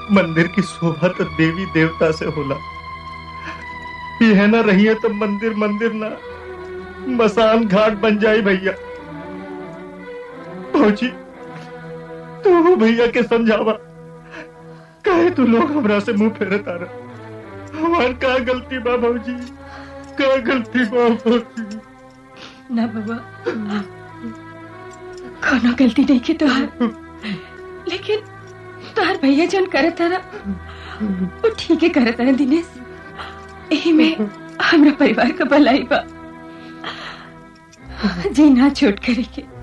मंदिर की शोभा तो देवी देवता से होला यह ना रही है तो मंदिर मंदिर ना मसान घाट बन जाई भैया भौजी तू भैया के समझावा काहे तू लोग हमरा से मुंह फेरत आ रहा हमार का गलती बा भौजी का गलती बा भौजी ना बाबा कोनो गलती नहीं की तोहार लेकिन तोहार भैया जन करे तारा वो ठीक है करे तारा दिनेश यही में हमरा परिवार का भलाई बा जी ना छोट करे के